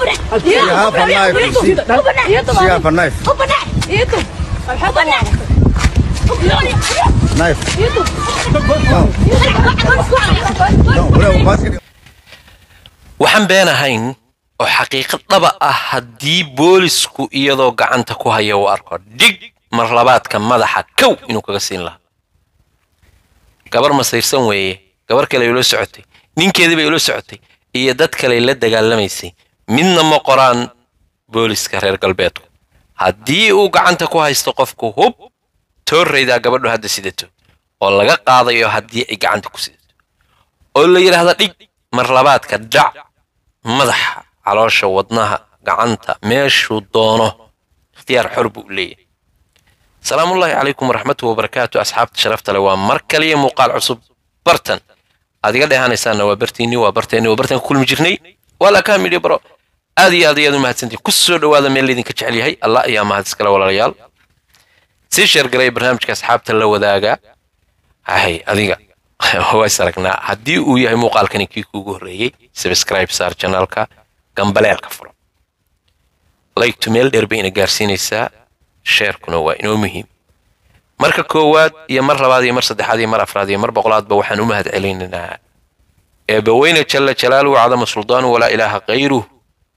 You have a knife, you see. She have a knife. Knife. No, whatever, basket. waxaan been ahayn oo xaqiiqad dhaba ah haddii boolisku iyadoo gacanta ku haya uu arko dhig mar labaadka madaxa kow inuu kaga siin lahaa gabar masayrsan weeye gabar kale ula socotay ninkeedii bay ula socotay iyo dad kale la dagaalamaysay midna ma qoraan booliska reer galbeedku haddii uu gacanta ku haysto qofku hub toorraydaa gabadhu hadda sidato oo laga qaadayo haddii ay gacanta ku sidato oo la yidhaahda dhig mar labaadka dhac madaxa caloosha wadnaha gacanta meeshuu doono ikhtiyaar xor buu leeyahay salaamullaahi calaykum waraxmatuhi wabarakaatu asxaabta sharafta leh waa mar kaliya muuqaal cusub bartan aad iga dheehanaysaanna waa bartiinni waa barteenni waa bartaan ku kulmi jirnay waa laakaa midhi baro aad iyo aad iyo aad u mahadsantiin ku soo dhowaada meel laydinka jecel yahay allah ayaa mahad iskale walaalayaal sii sheergalay barnaamijka asxaabta la wadaaga hay adiga ways aragnaa haddii uu yahay muuqaalkani kii kuugu horreeyey subscribe saar janaalka gambaleelka furo laygtu meel dheer bay ina gaarsiinaysaa sheerkuna waa inoo muhiim marka koowaad iyo mar labaad iyo mar saddexaad iyo mar afraad iyo mar boqolaadba waxaan u mahad celinaynaa eebbaweyne jalla jalaaluhu cadama suldaanu walaa ilaaha kayruh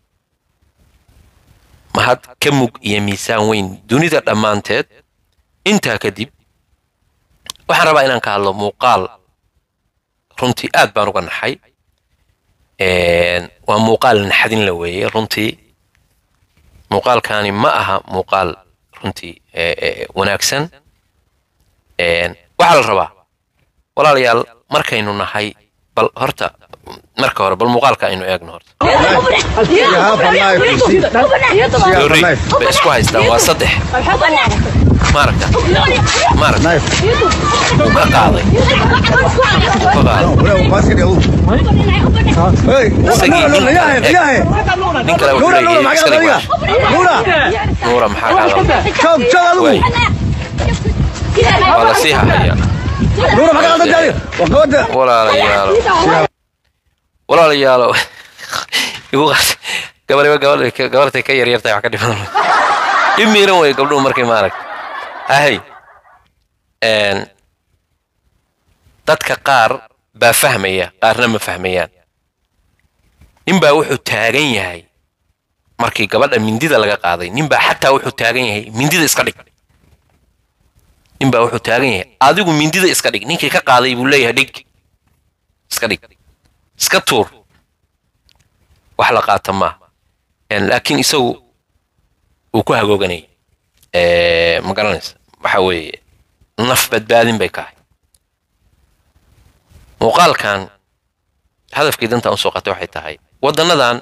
mahad ka mug iyo miisaan weyn dunida dhammaanteed intaa kadib waxaan rabaa inaan ka hadlo muuqaal runtii aad baan uga naxay waa muuqaal naxadin la weeye runtii muuqaalkaani ma aha muuqaal runtii wanaagsan waxaa la rabaa walaalayaal markaynu nahay bal horta marka hore bal muuqaalka aynu eegno horta You have a knife, you see. She have a Doorey knife. bay isku haystaan waa saddex maaragta maaragta Knife. wuu ka qaaday wuu ka No, qaaday whatever, basket. Hey, Isagii no, no, no, nin- yahay, eh, yahay. nin kale wuxuu Nuura, Nuura, leeyahay maxaa iska dhig adiga? waa Nuura, nuura maxaa kaa qaldan joog, joog adigu. Way. waa la sii hahaya Nuura, maxaa qaldan tahay? Waa gabadha. walaalayaalo walaalayaalo igu qaat gabadhiba gabadh gabartay ka yaryartahay wax ka dhiman dhib miiran wey gabdhuhu markay maarag ahay een, dadka qaar baa fahmaya qaarna ma fahmayaan ninbaa wuxuu taagan yahay markii gabadha mindida laga qaaday ninbaa xataa wuxuu taagan yahay mindida iska dhig ninbaa wuxuu taagan yahay adigu mindida iska dhig ninkii ka qaaday buu leeyahay dhig iska dhig iska tuur wax la qaata maaha Een, laakiin isagu uu ku hagooganayay Eh, ma garanaysa waxa weeye naf badbaadin bay kahay muuqaalkan hadafkii dantaan usoo qatay waxay tahay waddannadan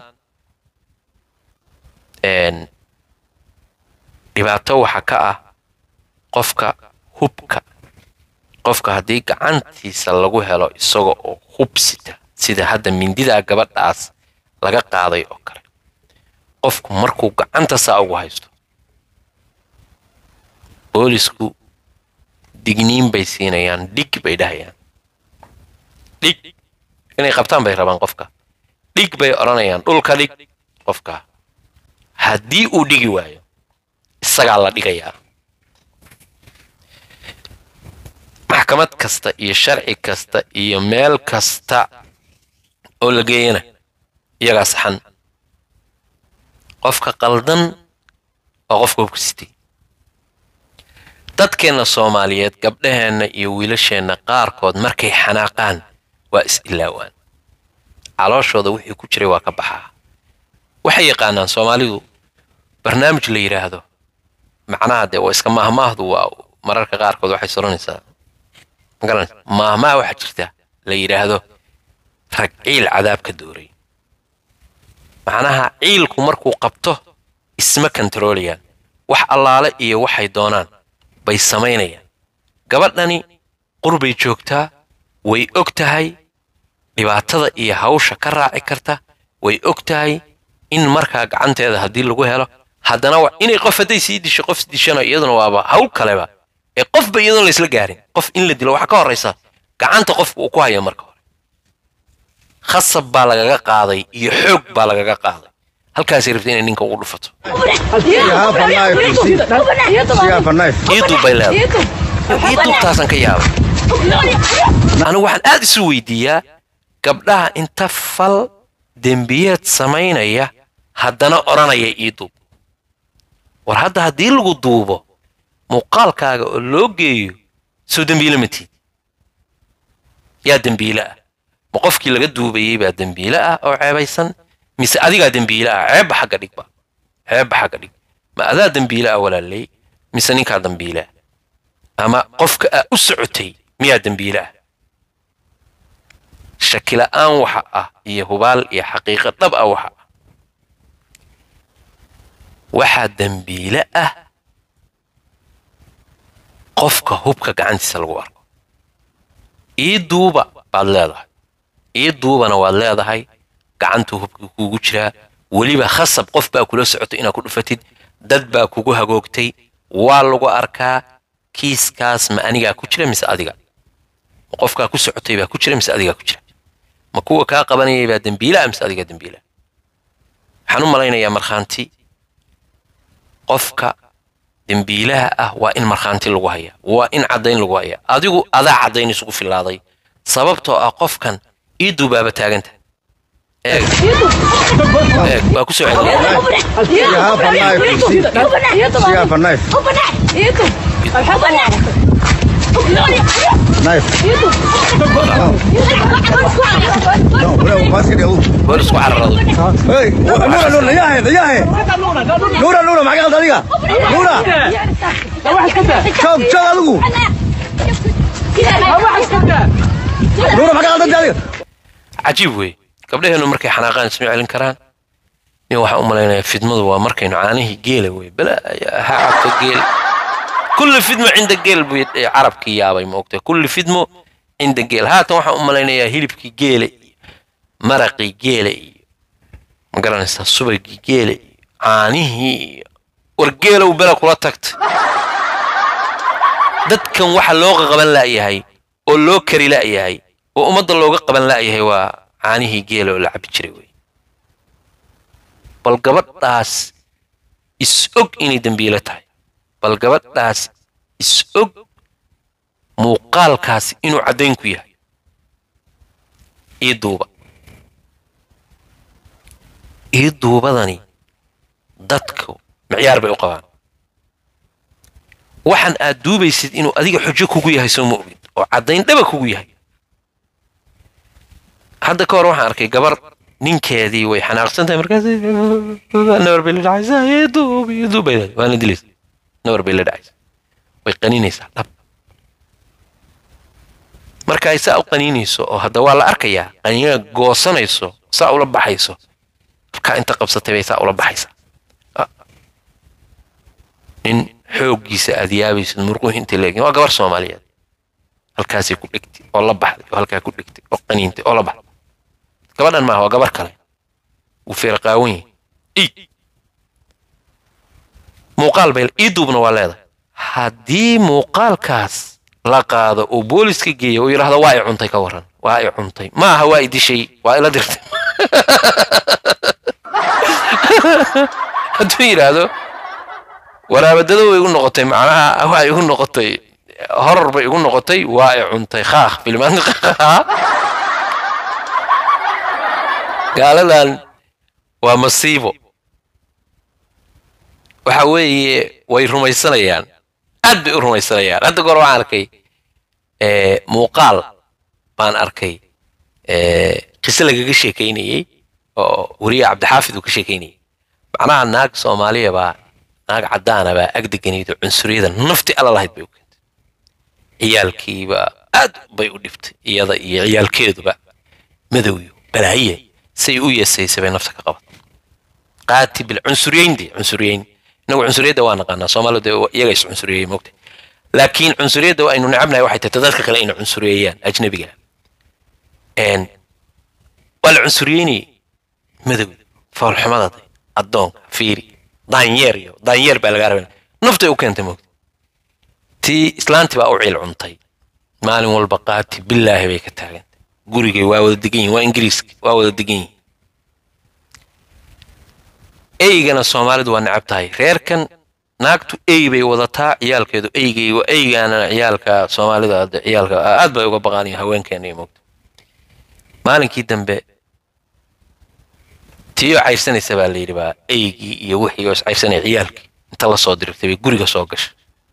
een, dhibaato waxa ka ah qofka hubka qofka haddii gacantiisa lagu helo isaga oo hubsita sida hadda mindidaa gabadhaas laga qaaday oo kale qofku markuu gacanta saa ugu haysto boolisku digniin bay siinayaan dhig bay dhahayaan dhig inay qabtaan bay rabaan qofka dhig bay odhanayaan dhulka dhig qofka haddii uu dhigi waayo isagaa la dhigayaa maxkamad kasta iyo sharci kasta iyo meel kasta oo la geeyana iyagaa saxan qofka qaldan waa qofka hubka sitay dadkeenna soomaaliyeed gabdhaheenna iyo wiilasheenna qaarkood markay xanaaqaan waa is ilaawaan calooshooda wixii ku jiray waa ka baxaa waxay yaqaanaan soomaalidu barnaamij la yidhaahdo macnaha dee waa iska maahmaahdu waa mararka qaarkood waxay soranaysaa magaranaysa maahmaah waxaa jirta la yidhaahdo rag ciil cadaab ka dooray macnaha ciilku markuu qabto isma kantaroolayaan wax allaale iyo waxay doonaan bay samaynayaan gabadhani qurbay joogtaa way og tahay dhibaatada iyo hawsha ka raaci karta way og tahay in markaa gacanteeda haddii lagu helo haddana wa- inay qof hadday sii disho qof dishana iyaduna waaba hawl kaleba ee qofba iyadoon laysla gaarin qof in la dilo waxaa ka horraysa gacanta qofka uu ku hayo marka hore khasab baa lagaga qaaday iyo xoog baa lagaga qaaday halkaasay rabta inay ninka ugu dhufato ii duub bay leedahay ii duubtaasaan ka yaabay anigu waxaan aad isu weydiiyaa gabdhaha inta fal dembiyeed samaynaya haddana odhanaya ii duub war hadda haddii lagu duubo muuqaalkaaga oo loo geeyo soo dembiile matid yaa dembiile ah ma qofkii laga duubayey baa dembiile ah oo ceebaysan mise adigaa dembiile ah ceebba xagga dhigba ceebba xagga dhig ma adaa dembiile ah walaaley mise ninkaa dembiile ah ama qofka aa u socotay miyaa dembiile ah shakila'aan waxa ah iyo hubaal iyo xaqiiqo dhab ah waxa ah waxaa dembiile ah qofka hubka gacantiisa lagu arko ii duuba baad leedahay ii duubana waad leedahay gacantuu hubka kuugu jiraa weliba khasab qof baa kula socotay inaad ku dhufatid dad baa kugu hagoogtay waa lagu arkaa kiiskaas ma anigaa ku jira mise adiga ma qofkaa ku socotay baa ku jira mise adigaa ku jira ma kuwa kaa qabanayay baa dembiilaa mise adigaa dembiilaa waxaan u malaynayaa markhaanti qofka dembiilaha ah waa in markhaanti lagu hayaa waa in caddayn lagu hayaa adigu adaa caddayn isugu filaaday sababtoo ah qofkan ii duubaaba taaganta eeg eeg waa ku soo celiyay boolisku cararado نورا نورا معك غلط adiga نورا شوف شوف adigu نورا معك غلط adiga cajiib wey gabdhaheennu markay xanaaqaan isma celin karaan nin waxaan u malaynayaa fidmadu waa markaynu caanihii geela wey bala ha cabto geel kulli fidmo cinda geel buu carabkii yaabay ma ogtahay kulli fidmo cinda geel haatan waxaan u malaynayaa hilibkii geela iyo maraqii geela iyo ma garanaysaa subagii geela iyo caanihii iyo war geelow bela kula tagta dadkan waxa loo qaban la'yahay oo loo kari la'yahay oo ummadda looga qaban la'yahay waa caanihii geela oo la cabi jiray wey bal gabadhaas is og inay dembiilo tahay bal gabadhaas is og muuqaalkaasi inuu caddayn ku yahay ii duuba ii duubadani dadku micyaar bay u qabaan waxaan aad duubaysid inuu adiga xujo kugu yahay soo ma ogid oo caddayn dhaba kugu yahay hadda ka hor waxaan arkay gabar ninkeedii way xanaaqsan tahay markaas nawar bay la dhacaysaa ii duub ii duub bay leedahay waana dilaysa nawar bay la dhacaysaa way qaninaysaa dhab marka ay saa u qaniinayso oo hadda waa la arkayaa qaniina goosanayso saa ula baxayso halkaa inta qabsatay bay saa ula baxaysaa nin xooggiisa aad yaabaysid murquhu intay leegin waa gabar soomaaliyeed halkaasay ku dhegtay oo la baxday oo halkaa ku dhegtay oo qaniintay oo la baxday gabadhan maaha waa gabar kale wuu feerqaawan yahay ii muuqaal bay ii duubna waa leedahay haddii muuqaalkaas la qaado oo booliska geeya uu yidhaahdo waa i cuntay ka warran waa i cuntay ma aha waa i dishay waa ila dirtay hadduu yidhaahdo waraabadada way igu noqotay macnaha waa igu noqotay horor bay igu noqotay waa i cuntay khaakh filmaanka gaaladan waa masiibo waxa weeye way rumaysanayaan aad bay u rumaysanayaan hadda goor waxaan arkay muuqaal baan arkay qiso lagaga sheekaynayey oo weriye cabdixaafid uu ka sheekaynayey macnaha naag soomaaliya baa naag caddaana baa ag deganayd oo cunsuriyada nafti alla lahayd bay u keentay ciyaalkiiba aad bay u dhibtay iyada iyo ciyaalkeeduba madowyo balaaye say u yeesaysay bay nafta ka qabatay qaati bil cunsuriyeynde cunsuriyeyn inagu cunsuriyadda waa naqaanaa soomaalida iyaga is cunsuriyey moogta laakiin cunsuriyadda waa aynu necabnahay waxay tahay dadka kale inay cunsuriyeeyaan ajnabiga waa la cunsuriyeynayay madowda foolxumada addoonka fiiri daanyeer iyo daanyeer baa lagaa rabaa naftay u keentay moogta tii islaantii baa u ciil cuntay maalin walba qaati billaahi bay ka taagantay gurigay waa wada degan yihin waa ingiriiska waa wada degan yihin eygana soomaalidu waa necab tahay reerkan naagtu ey bay wadataa ciyaalkeedu eygay eygaana ciyaalka soomaalida hadda ciyaalka aad bay uga baqaaniyo haweenkeena iyo moogta maalinkii dambe tiyo cayrsanaysa baa la yidhi baa eygii iyo wixii oo iscayrsanaya ciyaalkii inta la soo dirigtay bay guriga soo gashay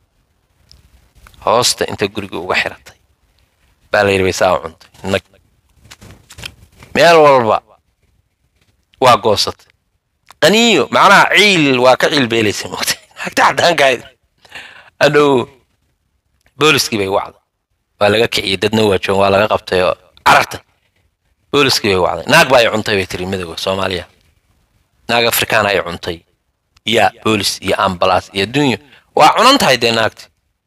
hoosta inta guriga uga xiratay baa la yidhi bay saa u cuntay nag meel walba waa goosatay qaniyo macnaha ciil waa ka ciil beelaysa moogta naagta caddaankahayd adhow booliskii bay wacday waa laga kiciyey dadna waa joogan waa laga qabtay oo carartay booliskii bay wacday naag baa ay cuntay bay tiri midooda soomaaliya naag afrikaan ay cuntay ya boolis iyo ambalaas iyo adduunyo waa cunan tahay dee naagti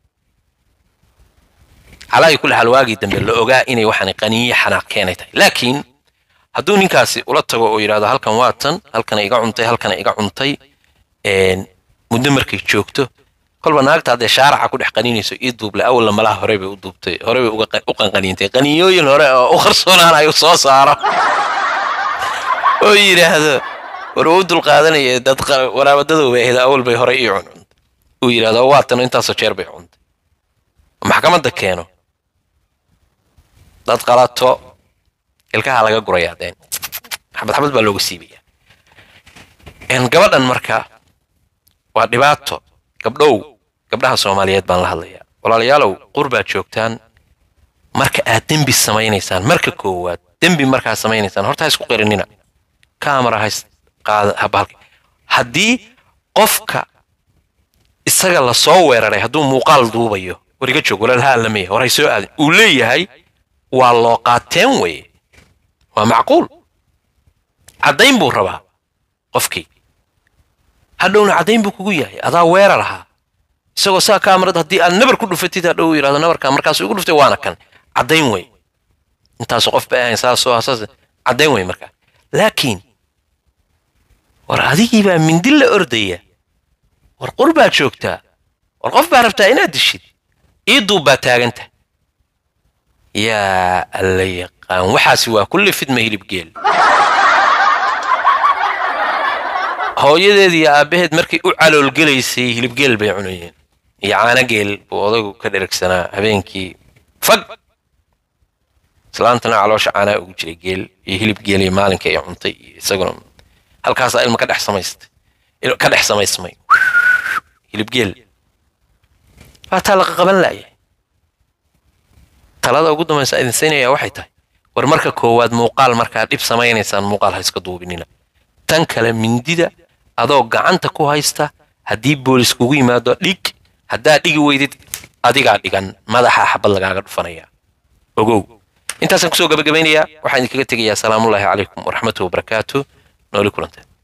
calaayi kulli xaal waagii dambe la ogaa inay waxaan qaniyo xanaaq keenay tahay laakiin hadduu ninkaasi ula tago oo yidhahdo halkan waa tan halkana iga cuntay halkana iga cuntay muddo markay joogto kolba naagta haddee shaaraca ku dhex qaninayso ii duuble awalna malaha horey bay u duubtay horey bay u qanqaniintay qaniyooyin hore oo u qarsoonaanayo soo saaro oo yidhaahdo war uu dulqaadanaya dad waraabadadooba ahayd awal bay horey ii cuncuntay uu yidhahdo waa tan intaasoo jeer bay cuntay maxkamadda keeno dad qalato ilkaha laga gurayaa deen xabad xabad baa looga siibaya gabadhan marka waa dhibaato gabdhow gabdhaha soomaaliyeed baan la hadlayaa walaalayaalow qurbaad joogtaan marka aad dembi samaynaysaan marka koowaad dembi markaad samaynaysaan horta ha isku qirinina kamera ha habalka haddii qofka isaga la soo weeraray hadduu muuqaal duubayo war iga joog walaal ha allamaya war hay soo aadin uu leeyahay waa loo qaateen weye waa macquul caddayn buu rabaa qofkii hadhowna caddayn buu kugu yahay adaa weerar ahaa isagoo saa kaamarad haddii aad nabar ku dhufatid hadhow yidhahdo nabarkaa markaas igu dhuftay waana kan caddayn wey intaasu qof bay ahayn saasoo saas caddayn wey markaa laakiin war adigii baa mindi la ordaya war qur baad joogtaa war qof baa rabtaa inaad dishid ii duub baa taaganta yaa alla yaqaan waxaasi waa kulli fidma hilibgeel hooyadeed iyo aabbaheed markay u caloolgelaysay hilibgeel bay cunayeen iyo caanageel buu odaygu ka dheragsanaa habeenkii fag islaantana caloosha caanaa ugu jiray geel iyo hilib geel iyo maalinka ay cuntay iyo isaguna halkaasaa ilma ka dhex samaystay ka dhex samaysmay hilibgeel waataa laqa qaban laaya talada ugu dambaysa idin siinaya waxay tahay war marka koowaad muuqaal markaa dhib samaynaysaan muuqaal ha iska duubinina tan kale mindida adoo gacanta ku haysta haddii boolis kugu yimaado dhig haddaad dhigi weydid adigaa dhigan madaxa xabad lagaaga dhufanaya ogow intaasaan kusoo gabagabaynayaa waxaan idinkaga tegayaa asalaamullaahi calaykum waraxmatuhi wabarakaatu nooli kulanteen